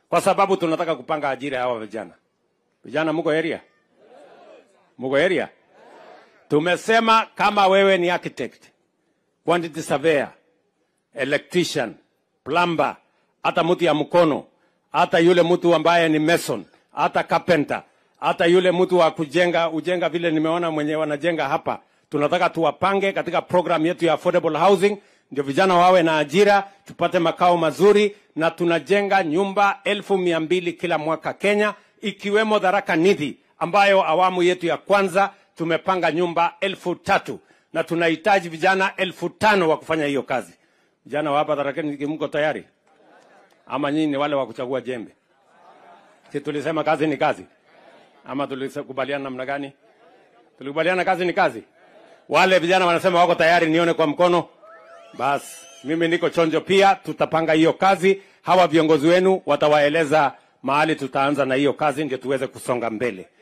kwa sababu tunataka kupanga ajira ya hawa vijana. Vijana mko area? Mko area? Tumesema kama wewe ni architect, quantity surveyor, electrician, plumber, hata mtu ya mkono, hata yule mtu ambaye ni mason, hata carpenter, hata yule mtu wa kujenga ujenga, vile nimeona mwenye wanajenga hapa, tunataka tuwapange katika program yetu ya affordable housing, ndio vijana wawe na ajira, tupate makao mazuri, na tunajenga nyumba elfu mia mbili kila mwaka Kenya, ikiwemo Tharaka Nithi ambayo awamu yetu ya kwanza tumepanga nyumba elfu tatu na tunahitaji vijana elfu tano wa kufanya hiyo kazi. Vijana wa hapa Tharaka Nithi, mko tayari ama nyinyi ni wale wa kuchagua jembe? Si tulisema kazi ni kazi, ama tulikubaliana namna gani? Tulikubaliana kazi ni kazi. Wale vijana wanasema wako tayari, nione kwa mkono. Basi mimi niko chonjo pia, tutapanga hiyo kazi. Hawa viongozi wenu watawaeleza mahali tutaanza na hiyo kazi, ndio tuweze kusonga mbele.